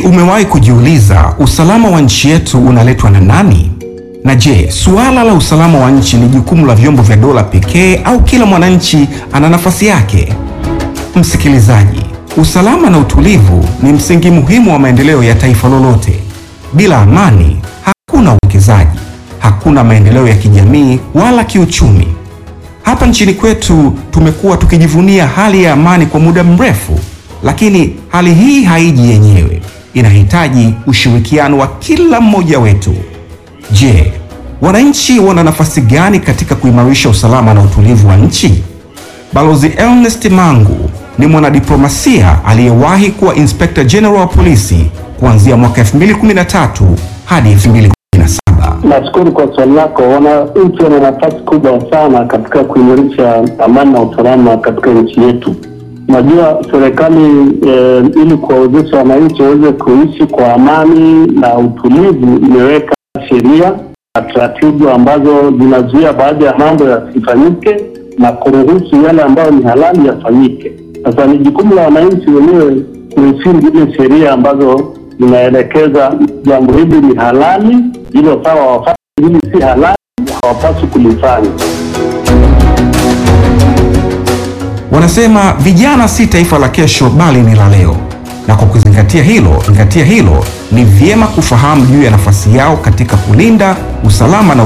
umewahi kujiuliza usalama wa nchi yetu unaletwa na nani? Na je, suala la usalama wa nchi ni jukumu la vyombo vya dola pekee au kila mwananchi ana nafasi yake? Msikilizaji, usalama na utulivu ni msingi muhimu wa maendeleo ya taifa lolote. Bila amani, hakuna uwekezaji, hakuna maendeleo ya kijamii wala kiuchumi. Hapa nchini kwetu tumekuwa tukijivunia hali ya amani kwa muda mrefu, lakini hali hii haiji yenyewe, inahitaji ushirikiano wa kila mmoja wetu. Je, wananchi wana nafasi gani katika kuimarisha usalama na utulivu wa nchi? Balozi Ernest Mangu ni mwanadiplomasia aliyewahi kuwa Inspector General wa polisi kuanzia mwaka 2013 hadi 2017. Nashukuru kwa swali lako. Wananchi wana nafasi kubwa sana katika kuimarisha amani na usalama katika nchi yetu. Unajua, serikali eh, ili kuwawezesha wananchi waweze kuishi kwa amani na utulivu, imeweka sheria na taratibu ambazo zinazuia baadhi ya mambo yasifanyike na kuruhusu yale ambayo ni halali yafanyike. Sasa ni jukumu la wananchi wenyewe kuheshimu zile sheria ambazo zinaelekeza jambo hili ni halali, hilo sawa wafanye, hili si halali, hawapaswi kulifanya. Wanasema vijana si taifa la kesho bali ni la leo, na kwa kuzingatia hilo zingatia hilo, ni vyema kufahamu juu ya nafasi yao katika kulinda usalama na